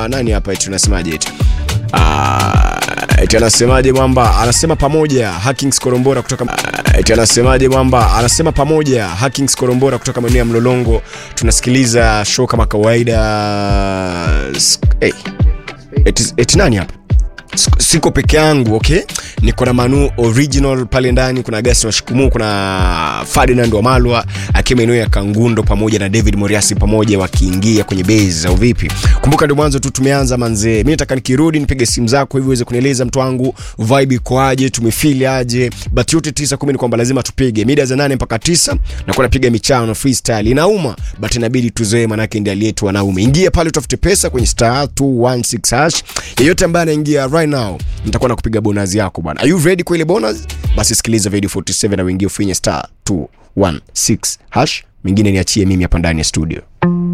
nani hapa eti unasemaje eti Ah, eti anasemaje mwamba anasema pamoja Hackings Korombora kutoka Ah, eti anasemaje mwamba anasema pamoja Hackings Korombora kutoka maeneo ya Mlolongo tunasikiliza show kama kawaida S- hey. eti, eti nani hapa Siko- siko peke yangu okay niko na manu original pale ndani kuna gasi wa shikumu kuna ferdinand wa malwa akiwa maeneo ya kangundo pamoja na david moriasi pamoja wakiingia kwenye base au vipi kumbuka ndio mwanzo tu tumeanza manzee mi nataka nikirudi nipige simu zako hivi uweze kunieleza mtu wangu vibe ikoaje tumefili aje but yote tisa kumi ni kwamba lazima tupige mida za nane mpaka tisa nakuwa napiga michano freestyle inauma but inabidi tuzoe manake ndi aliyetu wanaume ingia pale utafute pesa kwenye star 216 hash yeyote ambaye anaingia right now nitakuwa nakupiga bonus yako bwana are you ready kwa ile bonus basi sikiliza video 47 na uingie ufinye star 216 hash mingine niachie mimi hapa ndani ya studio